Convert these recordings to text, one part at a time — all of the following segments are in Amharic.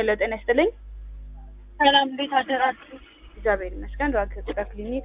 ሄሎ ጤና ይስጥልኝ። ሰላም እንዴት አደራችሁ? እግዚአብሔር ይመስገን። ራክ ቆዳ ክሊኒክ።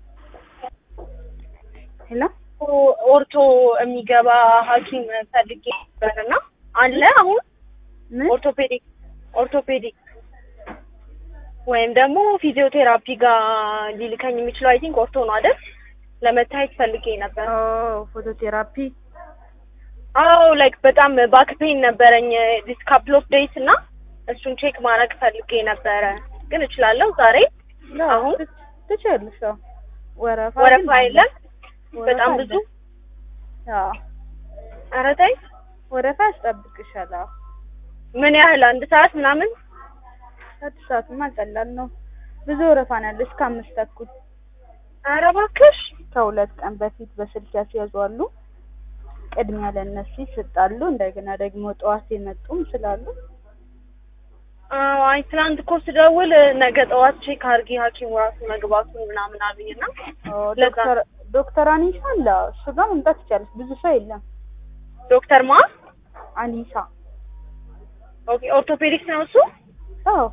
ሄሎ ኦርቶ የሚገባ ሐኪም ፈልጌ ነበርና አለ አሁን ምን ኦርቶፔዲክ ኦርቶፔዲክ ወይም ደግሞ ፊዚዮቴራፒ ጋር ሊልከኝ የሚችለው አይ ቲንክ ኦርቶ ነው አይደል? ለመታየት ፈልጌ ነበር። ኦ ፎቶቴራፒ አዎ ላይክ በጣም ባክ ፔን ነበረኝ ዲስ ካፕል ኦፍ ዴይስ እና እሱን ቼክ ማድረግ ፈልጌ ነበረ። ግን እችላለሁ ዛሬ አሁን ትችያለሽ። አዎ ወረፋ ወረፋ ግን የለም ወረፋ በጣም አለ። ብዙ አዎ ኧረ ተይ ወረፋ ያስጠብቅሻል። አዎ ምን ያህል አንድ ሰዓት ምናምን ስድስት ሰዓትማ ቀላል ነው። ብዙ ወረፋ ነው ያለው እስከ አምስት ተኩል። ኧረ እባክሽ ከሁለት ቀን በፊት በስልክ ያስያዙ አሉ። ቅድሚያ ለእነሱ ይሰጣሉ። እንደገና ደግሞ ጠዋት የመጡም ስላሉ አዎ አይ ትናንት እኮ ስደውል ነገ ጠዋት ቼክ አድርጊ ሐኪሙ ራሱ መግባቱን ምናምን አሉኝና ኦ፣ ለዛ ዶክተር ዶክተር አኒሳ አለ። እሱ ጋር መምጣት ይቻላል። ብዙ ሰው የለም። ዶክተር ማ አኒሳ ኦኬ ኦርቶፔዲክስ ነው እሱ አዎ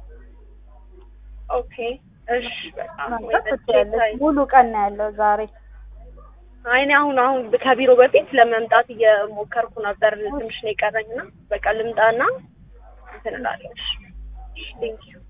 ኦኬ እሺ በጣም መምጣት ትችያለሽ። ሙሉ ቀን ነው ያለው ዛሬ። አይ እኔ አሁን አሁን ከቢሮ በፊት ለመምጣት እየሞከርኩ ነበር ትንሽ ነው የቀረኝና በቃ ልምጣና እንትን እላለሁ እሺ ቴንኪው